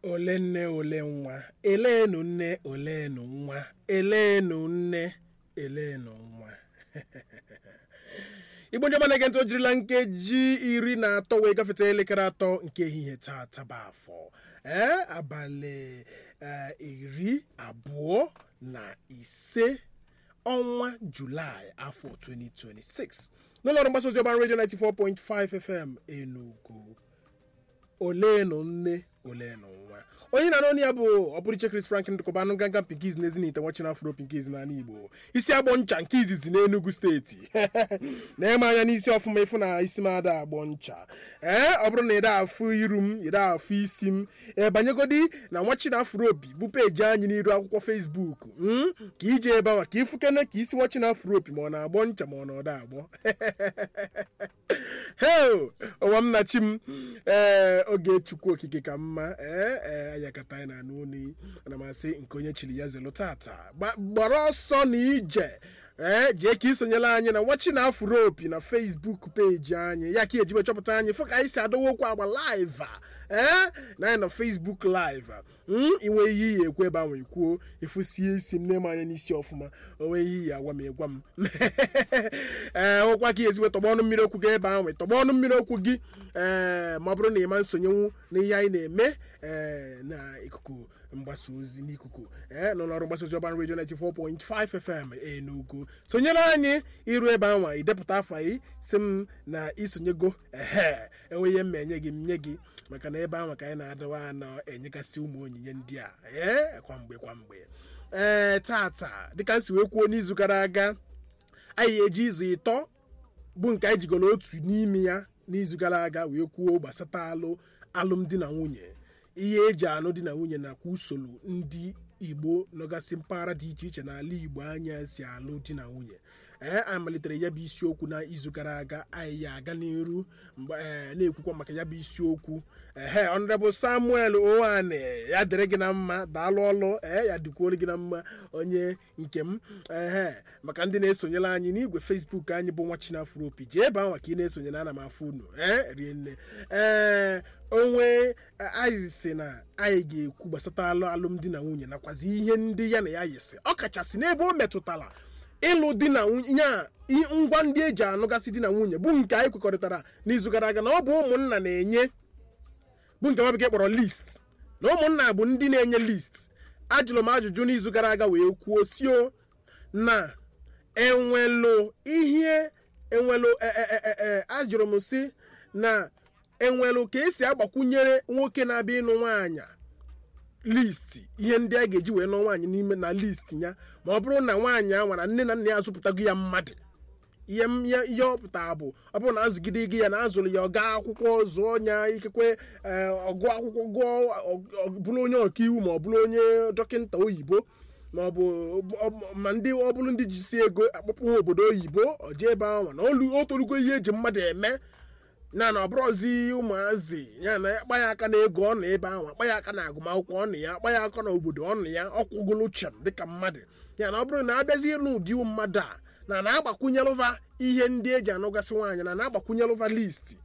ole nne ole nwa eleenu nne oleenu nwa eleenu nne eleenu nwa igbo ndị ọma na-ege ntị o jirila nkeji iri na atọ wee gafeta elekere atọ nke ehihie taa taba afọ ee abalị eh, iri abụọ na ise ọnwa julaị afọ 2026 n'ụlọọrụ mgbasa ozi ọban redio 94.5 fm enugu oleenu nne oleenu nwa onye na n'ọnụ ya bụ ọpụrụiche Chris Franklin dịkọba anụ ganga pinkiz na ezinite nwachina afro pinkiz n'ala igbo isi agbọ ncha nke izizi n'enugu steeti na-eme anya n'isi ọfụma ịfụ na isi m ada agbọ ncha ee ọ bụrụ na ịda afụ iru m ịda afụ isi m ee banyegodi na nwachina afro obi bụ peji anyị n'iru akwụkwọ fesbuk mm? ka ije ebe ahụ ka ịfụkene ka isi nwachina afro obi ma ọ na-agbọ ncha ma ọ na ọda agbọ heo ụwa m na chi m ee oge chukwu okike ka mma ee ee ayakata anyị na-anụ onu ana m asị nke onye chiri ya zelu tata Gba- gbara ọsọ na ije ee jee ka isonyela anyị na nwachi na afuro opi na facebook peji anyị ya ka ejibe chọpụta anyị fụ ka anyị si adọwa okwu agba live a ee na anyị na facebook live a. Mm, inwe ihe iyi ekwu ebe ahụ ikwuo ịfụsie isi m na-eme anya n'isi ọfụma onwe ihe iyi agwa m egwa m ee ụkwa ka ezigbo tọgba ọnụ mmiri okwu gị ebe ahụ tọgba ọnụ mmiri okwu gị ee ma ọ bụrụ na ị ma nsonyenwu n'ihe anyị na-eme ee na ikuku mgbasa ozi n'ikuku ee nọ n'ọrụ mgbasa ozi ọban redio 94.5 fm enugu sonyere anyị iru ebe anwa idepụta afọ anyị si m na isonyego ehe enwe ihe mma enye gị m nye gị maka na ebe ahụ ka anyị na-adịwa anọ enyegasị ụmụ onyinye ndị a ee kwamgbe kwamgbe ee tata dịka m si wee kwuo n'izu gara aga anyị eji izu ịtọ bụ nke anyị jigoro otu n'ime ya n'izu gara aga wee kwuo gbasata alụ alụmdi na nwunye ihe eji anụ di na nwunye nakwa usoro ndị igbo nọgasị mpaghara dị iche iche n'ala igbo anya si alụ di na nwunye ee anyị malitere ya bụ isiokwu na izu gara aga anyị ya aga n'iru mgbe ee na-ekwukwa maka ya bụ isiokwu ehe honorable samuel owane ya dịrị gị na mma daalụ ọlụ ee ya dịkwuoro gị na mma onye nke m ehe maka ndị na-esonyere anyị n'igwe facebook anyị bụ nwa chinafropi jee ebe ahụ ka ị na-esonye na ana m afụ unu ee rie nne ee onwe anyị si na anyị ga-ekwu gbasata alụ alụmdi na nwunye nakwazi ihe ndị ya na ya yisi ọ kachasị n'ebe o metụtara ịlụ di na nwunye ya i- ngwa ndị eji anụgasị di na nwunye bụ nke anyị kwekọrịtara n'izu gara aga na ọ bụ ụmụnna na-enye bụ nke nwa bekee kpọrọ list na ụmụnna bụ ndị na-enye list ajụrụ m ajụjụ n'izu gara aga wee kwuo sio na enwelu ihe enwelu e- e- e- e- ajụrụ m si na enwelu ka esi agbakwunyere nwoke na-abịa ịnụ nwaanyị list ihe ndị a ga-eji wee nụọ nwaanyị n'ime na list ya ma ọ bụrụ na nwaanyị a nwara nne na nna ya azụpụtago ya mmadụ ihe m- ya- ihe ọ pụtara bụ ọ bụrụ na azụgide gị ya na azụrụ ya ọ gaa akwụkwọ zụọ ya ikekwe ee, ọgụ akwụkwọ gụọ ọ- ọ bụrụ onye ọkaiwu ma ọ bụrụ onye dọkịta oyibo ma ọ bụ ọ- ma ndị ọ bụrụ ndị jisi ego akpọpụ ha obodo oyibo ọ jee ebe ahụ na olu o torugo ihe eji mmadụ eme na na ọ bụrụzi ụmụazị ya na akpa ya aka na ego ọ nọ ebe ahụ akpa ya aka na agụmakwụkwọ ọ nọ ya akpa ya aka na obodo ọ nọ ya ọkwụgolo chem dịka mmadụ ya na ọ bụrụ na abịazie n'ụdị mmadụ a na na-agbakwunyelụva ihe ndị eji anụgasị nwaanyị na na-agbakwunyelụva listi